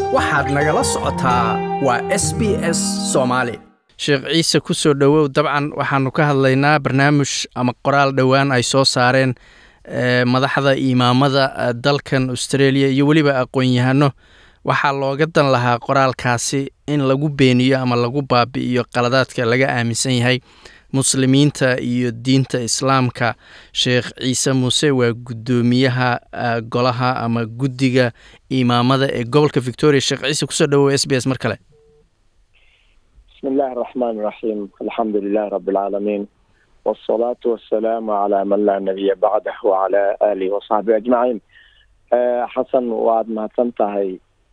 waxaad nagala socotaa waa s b s soomaali sheekh ciise ku soo dhowow dabcan waxaanu ka hadlaynaa barnaamij ama qoraal dhowaan ay soo saareen madaxda imaamada dalkan australia iyo weliba aqoon-yahano waxaa looga dan lahaa qoraalkaasi in lagu beeniyo ama lagu baabi'iyo qaladaadka laga aaminsan yahay muslimiinta iyo diinta islaamka sheekh ciise muuse waa guddoomiyaha golaha ama guddiga imaamada ee gobolka victoria sheekh ciise kusoo dhawow s b s mar kale bismi illaahi araxmaan iraxiim alxamdu lilahi rabi alcaalamiin wsalaatu wasalaamu calaa man laa nabiya bacdah wacalaa aalihi wasaxbihi ajmaciin xasan waad mahadsan tahay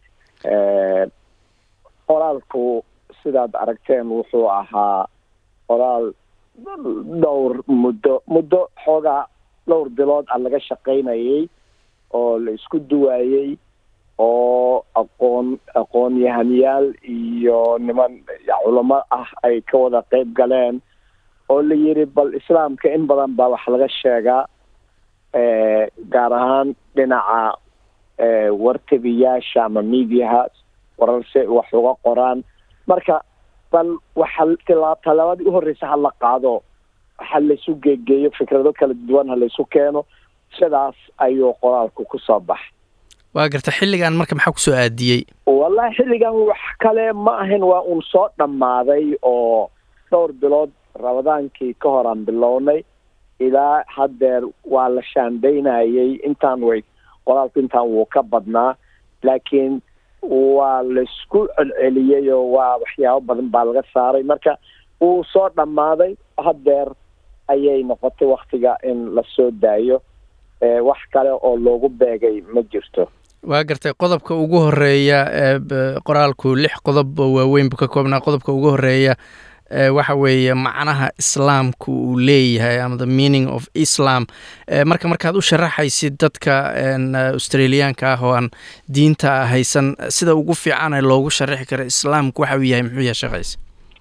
qoraalku sidaad aragteen wuxuu ahaa qoraal dhowr muddo muddo xoogaa dhowr bilood a laga shaqaynayay oo la isku duwaayey oo aqoon aqoon-yahanyaal iyo niman culamo ah ay ka wada qeyb galeen oo la yidhi bal islaamka in badan baa wax laga sheegaa gaar ahaan dhinaca wartabiyaasha ama mediaha wararse wax uga qoraan marka bal waxa talaabadii uhorreysa ha la qaado ha laysu geegeeyo fikrado kala duwan ha laysu keeno sidaas ayuu qoraalku kusoo baxay waa garta xilligan marka maxaa kusoo aadiyey wallahi xilligan wax kale ma ahayn waa uun soo dhammaaday oo dhowr bilood rabadaankii ka horaan bilownay ilaa haddeer waa la shaandaynayay intaan way qoraalku intaan wuu ka badnaa laakiin waa laisku celceliyey oo waa waxyaabo badan baa laga saaray marka wuu soo dhammaaday haddeer ayay noqotay waktiga in la soo daayo wax kale oo loogu beegay ma jirto waa gartay qodobka ugu horeeya qoraalku lix qodob oo waaweyn buu ka koobnaa qodobka ugu horeeya waxa weeye macnaha islaamku uu leeyahay ama the meaning of islam marka markaad u sharaxaysid dadka australiyaanka ah oo aan diinta haysan sida ugu fiicane loogu sharaxi karo islaamku waxa uu yahay muxuu yahay sheekhays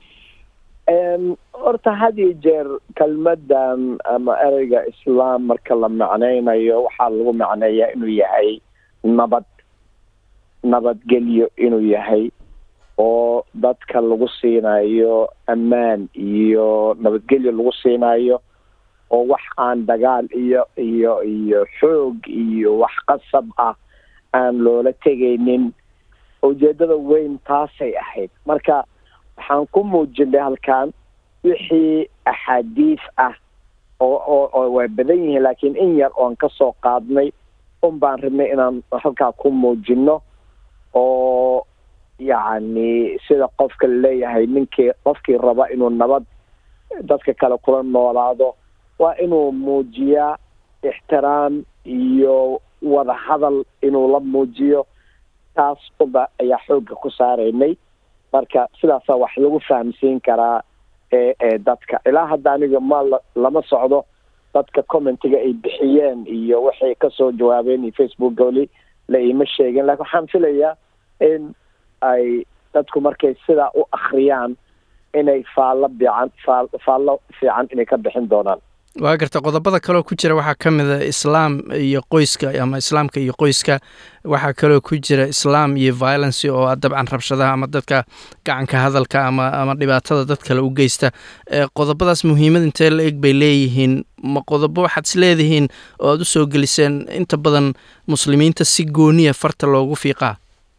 horta had iyo jeer kelmadan ama ereyga islaam marka la macnaynayo waxaa lagu macneeyaa inuu yahay nabad nabadgelyo inuu yahay oo dadka lagu siinayo ammaan iyo nabadgelyo lagu siinayo oo wax aan dagaal iyo iyo iyo xoog iyo wax qasab ah aan loola tegaynin ujeedada weyn taasay ahayd marka waxaan ku muujinay halkan wixii axaadiis ah oo oo oo way badan yihiin laakiin in yar oon kasoo qaadnay un baan rabnay inaan halkaa ku muujino oo yacni sida qofka laleeyahay ninkii qofkii raba inuu nabad dadka kale kula noolaado waa inuu muujiyaa ixtiraam iyo wada hadal inuu la muujiyo taas uba ayaa xoogga ku saaraynay marka sidaasaa wax lagu fahamsiin karaa ee ee dadka ilaa hadda aniga ma lama socdo dadka commentiga ay bixiyeen iyo waxay kasoo jawaabeen iyo facebook weli la iima sheegin lakin waxaan filayaa in ay dadku markay sidaa u akriyaan inay faallo biican faal faallo fiican inay ka bixin doonaan waa garta qodobada kaloo ku jira waxaa ka mid a islaam iyo qoyska ama islaamka iyo qoyska waxaa kaloo ku jira islaam iyo violence oo dabcan rabshadaha ama dadka gacanka hadalka ama ama dhibaatada dad kale u geysta qodobadaas muhiimad intee la eg bay leeyihiin ma qodobo waxaad is leedihiin oo aada u soo geliseen inta badan muslimiinta si gooniya farta loogu fiiqaa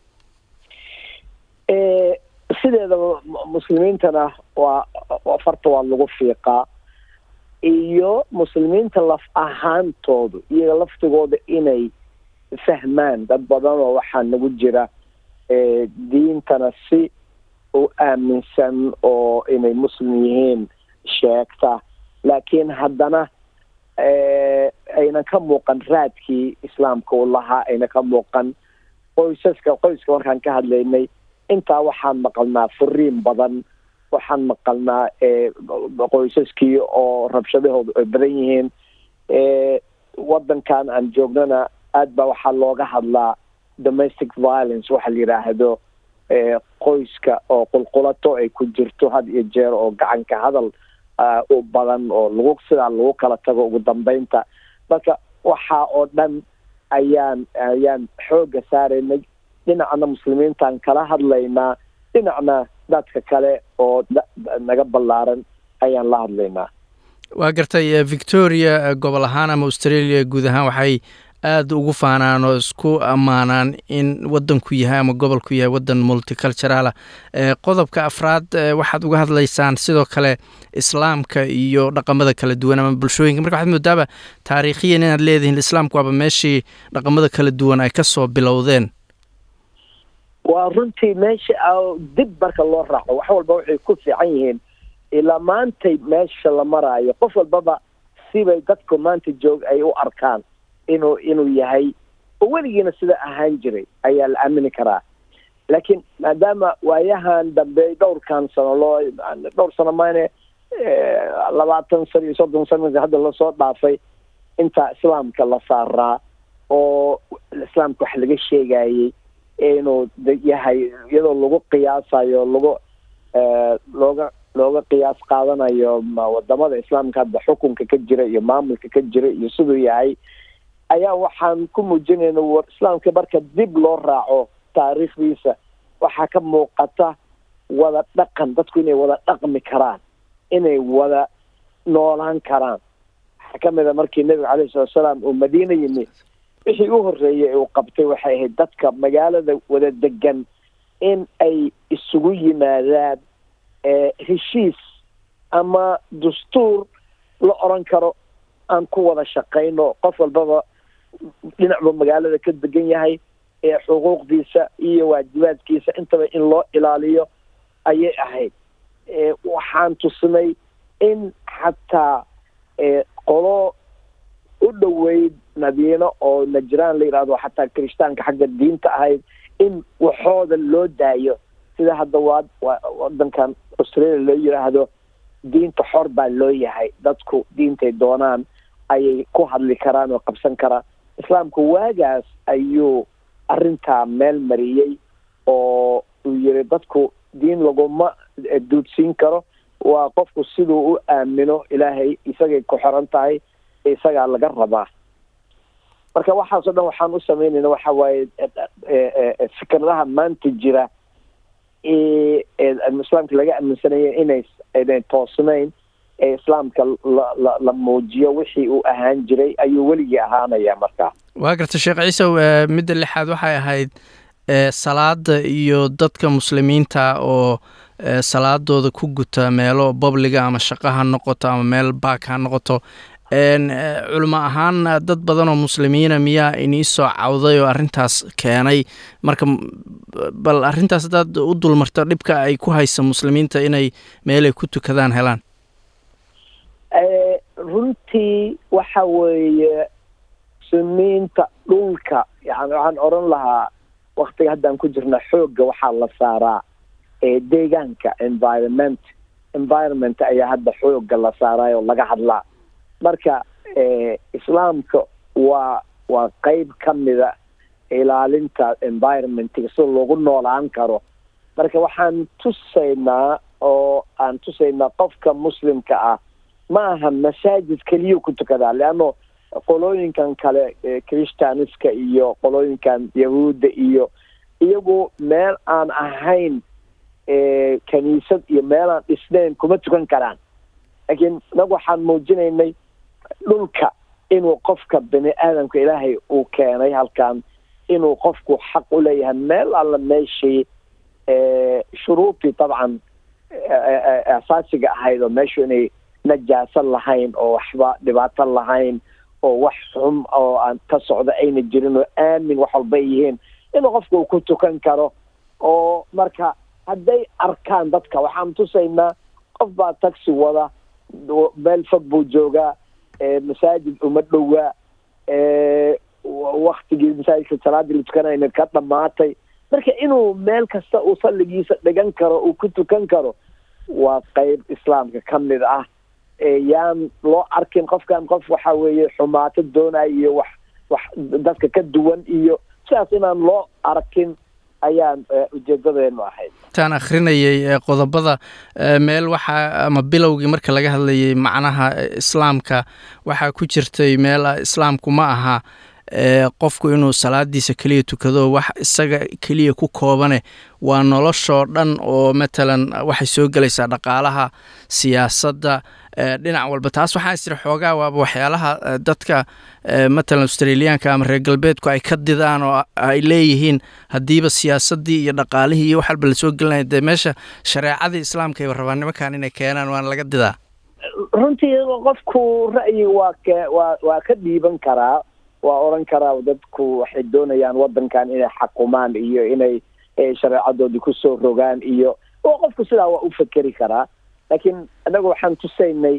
sideedaba muslimiintana waa farta waa lagu fiiqaa iyo muslimiinta laf ahaantoodu iyaga laftigooda inay fahmaan dad badan oo waxaa nagu jira diintana si u aaminsan oo inay muslim yihiin sheegta laakiin haddana ayna ka muuqan raadkii islaamka u lahaa ayna ka muuqan qoysaska qoyska markaan ka hadlaynay intaa waxaan maqalnaa furiin badan waxaan maqalnaa qoysaskii oo rabshadahooda ay badan yihiin waddankan aan joognana aad baa waxaa looga hadlaa domestic violence waxa la yidhaahdo qoyska oo qulqulato ay ku jirto had iyo jeer oo gacanka hadal u badan oo lagu sidaa lagu kala tago ugu dambeynta marka waxaa oo dhan ayaan ayaan xoogga saaraynay dhinacna muslimiintaan kala hadlaynaa dhinacna dadka kale oo naga ballaaran ayaan la hadlaynaa waa gartay victoria gobol ahaan ama australia guud ahaan waxay aada ugu faanaan oo isku ammaanaan in waddanku yahay ama gobolku yahay waddan multiculturaala qodobka afraad waxaad uga hadlaysaan sidoo kale islaamka iyo dhaqamada kala duwan ama bulshooyinka marka waxaad moodaaba taariikhiyan inaad leedihiin islaamku waaba meeshii dhaqamada kala duwan ay ka soo bilowdeen waa runtii meesha dib marka loo raaco wax walba waxay ku fiican yihiin ilaa maantay meesha la maraayo qof walbaba sibay dadku maanta joog ay u arkaan inuu inuu yahay oo weligiina sida ahaan jiray ayaa la aamini karaa laakiin maadaama waayahan dambe dhowrkan sano loo dhowr sano maane labaatan sano iyo soddon sano hadda lasoo dhaafay intaa islaamka la saaraa oo islaamka wax laga sheegayey inuu yahay iyadoo lagu qiyaasayo lagu looga looga qiyaas qaadanayo wadamada islaamka hadda xukunka ka jira iyo maamulka ka jira iyo siduu yahay ayaa waxaan ku muujinayna war islaamka marka dib loo raaco taariikhdiisa waxaa ka muuqata wada dhaqan dadku inay wada dhaqmi karaan inay wada noolaan karaan waxaa ka mid a markii nebiga calayhi salatu salaam uu madiina yimi wixii u horreeyay uu qabtay waxay ahayd dadka magaalada wada degan in ay isugu yimaadaan heshiis ama dastuur la oran karo aan ku wada shaqayno qof walbaba dhinacba magaalada ka degan yahay ee xuquuqdiisa iyo waajibaadkiisa intaba in loo ilaaliyo ayay ahayd waxaan tusnay in xataa qolo u dhoweyd madiino oo najraan la yidhahdo xataa kirishtaanka xagga diinta ahayd in waxooda loo daayo sida hadda waa wadankan australia loo yidhaahdo diinta xor baa loo yahay dadku diintay doonaan ayay ku hadli karaan oo qabsan karaan islaamku waagaas ayuu arrintaa meel mariyey oo uu yiri dadku diin laguma duudsiin karo waa qofku siduu u aamino ilaahay isagay ku xiran tahay isagaa laga rabaa marka waxaasoo dhan waxaan u samaynayna waxa waaye fikradaha maanta jira islaamka laga aaminsanaya inay inay toosnayn ee islaamka la la muujiyo wixii uu ahaan jiray ayuu weligii ahaanaya markaa waa garta sheekh ciisow midda lixaad waxay ahayd salaada iyo dadka muslimiinta oo salaadooda ku guta meelo bobliga ama shaqo ha noqoto ama meel baak ha noqoto culimo ahaan dad badan oo muslimiina miyaa inii soo cawday oo arrintaas keenay marka bal arrintaas haddaad u dulmarto dhibka ay ku haysa muslimiinta inay meelay ku tukadaan helaan runtii waxa weeye muslimiinta dhulka yani waxaan odhan lahaa waktiga haddaan ku jirna xoogga waxaa la saaraa deegaanka environment environment ayaa hadda xoogga la saaraayoo laga hadlaa marka islaamka waa waa qeyb ka mida ilaalinta environmentga sida loogu noolaan karo marka waxaan tusaynaa oo aan tusaynaa qofka muslimka ah ma aha masaajid keliya ku tukadaa leanno qolooyinkan kale christianiska iyo qolooyinkan yahuudda iyo iyagu meel aan ahayn kaniisad iyo meel aan dhisnayn kuma tukan karaan laakiin inagu waxaan muujinaynay dhulka inuu qofka bini aadamka ilaahay uu keenay halkan inuu qofku xaq u leeyahay meel alla meeshii shuruudii dabcan asaasiga ahayd oo meeshu inay najaaso lahayn oo waxba dhibaato lahayn oo wax xum oo aan ka socda ayna jirin oo aamin wax walba yihiin inuu qofku uu ku tukan karo oo marka hadday arkaan dadka waxaan tusaynaa qof baa taxi wada meel fog buu joogaa masaajid uma dhowaa waktigii masaajidka salaadii la tukanayna ka dhamaatay marka inuu meel kasta uu salligiisa dhigan karo uu ku tukan karo waa qeyb islaamka ka mid ah yaan loo arkin qofkan qof waxa weeye xumaato doonaya iyo wax wax dadka ka duwan iyo sidaas inaan loo arkin ayaan ujeedadeenu ahayd intaan akhrinayay qodobada meel waxaa ama bilowgii marka laga hadlayay macnaha islaamka waxaa ku jirtay meel islaamku ma aha qofku inuu salaadiisa keliya tukado wax isaga keliya ku koobane waa noloshoo dhan oo matalan waxay soo gelaysaa dhaqaalaha siyaasadda dhinac walba taas waxaan istiri xoogaa waaba waxyaalaha dadka matalan australiyaanka ama reer galbeedku ay ka didaan oo ay leeyihiin haddiiba siyaasaddii iyo dhaqaalihii iyo wax walba lasoo gelinaya dee meesha shareecadii islaamka ayba rabaan nimankan inay keenaan waana laga didaa runtii qofku ra'yi waa ka waa waa ka dhiiban karaa waa odhan karaa dadku waxay doonayaan waddankan inay xakumaan iyo inay shareecadoodii kusoo rogaan iyo qofku sidaa waa u fekeri karaa laakiin annaga waxaan tusaynay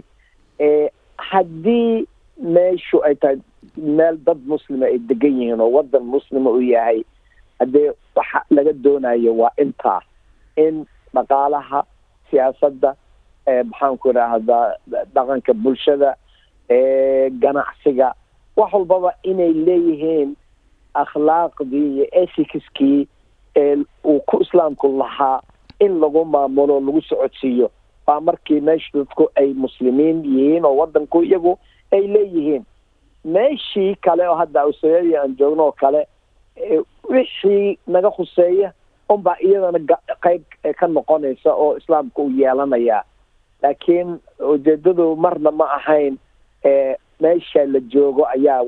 haddii meeshu ay tahay meel dad muslima ay degan yihiin oo waddan muslima uu yahay haddee waxa laga doonayo waa intaa in dhaqaalaha siyaasadda maxaanku idhaahdaa dhaqanka bulshada ganacsiga wax walbaba inay leeyihiin akhlaaqdii iyo ethicskii uu ku islaamku lahaa in lagu maamulo lagu socodsiiyo waa markii meesha dadku ay muslimiin yihiin oo waddanku iyagu ay leeyihiin meeshii kale oo hadda australia aan joogno oo kale wixii naga khuseeya unbaa iyadana qayb ka noqonaysa oo islaamka uu yeelanayaa laakiin ujeedadu marna ma ahayn meesha la joogo ayaa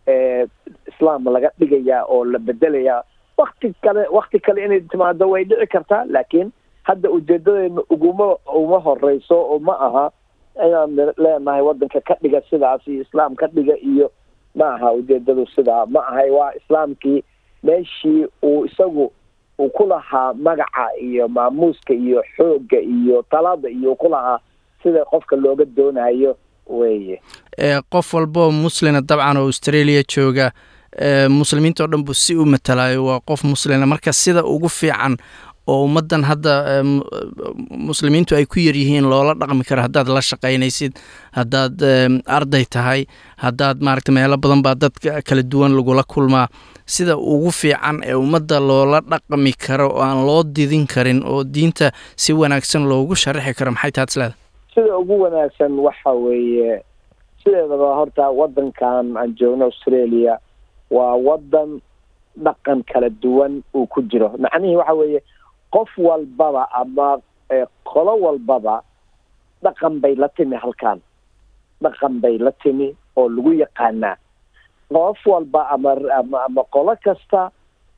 islaam laga dhigayaa oo la bedelayaa wakti kale wakti kale inay timaado way dhici kartaa laakiin hadda ujeedadeena uguma uma horeyso oo ma aha inaan leenahay waddanka ka dhiga sidaas iyo islaam ka dhiga iyo ma aha ujeedadu sidaa ma ahay waa islaamkii meeshii uu isagu uu ku lahaa magaca iyo maamuuska iyo xoogga iyo talada iyo ku lahaa sida qofka looga doonayo weye qof walboo muslina dabcan oo australia jooga muslimiinta oo dhan buu si u matalaayo waa qof muslina marka sida ugu fiican oo ummaddan hadda muslimiintu ay ku yaryihiin loola dhaqmi karo haddaad la shaqaynaysid haddaad arday tahay haddaad maaragta meelo badan baa dad kala duwan lagula kulmaa sida ugu fiican ee ummadda loola dhaqmi karo oo aan loo didin karin oo diinta si wanaagsan loogu sharaxi karo maxay taad isleeda sida ugu wanaagsan waxa weeye sideedaba horta waddankan aan joogno australia waa waddan dhaqan kala duwan uu ku jiro macnihii waxa weeye qof walbaba ama qolo walbaba dhaqan bay la timi halkan dhaqan bay la timi oo lagu yaqaanaa qof walba ama ama ama qolo kasta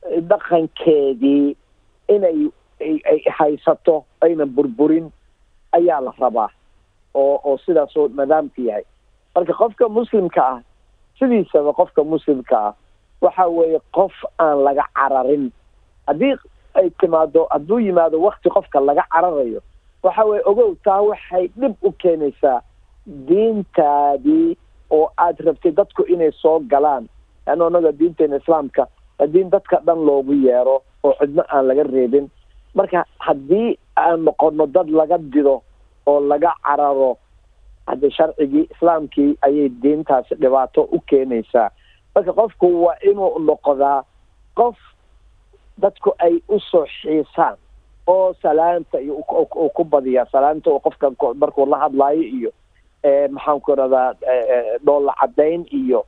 dhaqankeedii inay ay haysato aynan burburin ayaa la rabaa oo oo sidaasoo nidaamka yahay marka qofka muslimka ah sidiisaba qofka muslimka ah waxa weeye qof aan laga cararin haddii ay timaado hadduu yimaado wakti qofka laga cararayo waxa weye ogow taa waxay dhib u keenaysaa diintaadii oo aad rabtay dadku inay soo galaan leanna anaga diinteena islaamka diin dadka dhan loogu yeero oo cidno aan laga reebin marka haddii aan noqono dad laga dido oo laga cararo hadde sharcigii islaamkii ayay diintaasi dhibaato u keenaysaa marka qofku waa inuu noqdaa qof dadku ay usoo xiisaan oo salaanta iyo ku badiya salaanta oo qofka markuu la hadlaayo iyo maxaanku iradaa dhoolla caddayn iyo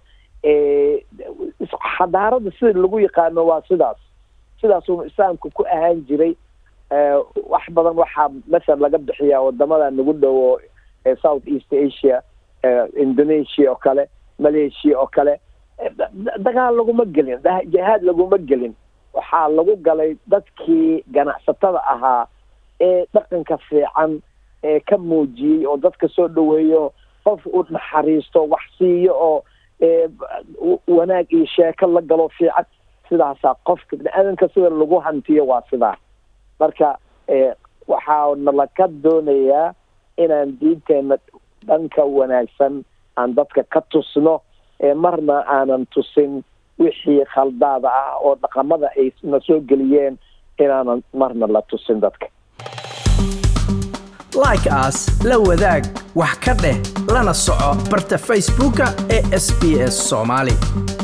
xadaarada sida lagu yaqaano waa sidaas sidaasuu islaamka ku ahaan jiray wax badan waxaa masal laga bixiyaa wadamada nagu dhowo south east asia indonesia oo kale malaysia oo kale dagaal laguma gelin jihaad laguma gelin waxaa lagu galay dadkii ganacsatada ahaa ee dhaqanka fiican ee ka muujiyey oo dadka soo dhoweeyo qof u naxariisto wax siiyo oo wanaag iyo sheeko la galo fiican sidaasaa qofka bini-aadanka sida lagu hantiyo waa sidaa marka waxaa nalaka doonayaa inaan diinteena dhanka wanaagsan aan dadka ka tusno marna aanan tusin wixii khaldaada ah oo dhaqamada ay na soo geliyeen inaanan marna la tusin dadka like as la wadaag wax ka dheh lana soco barta facebooka ee sb s soomaali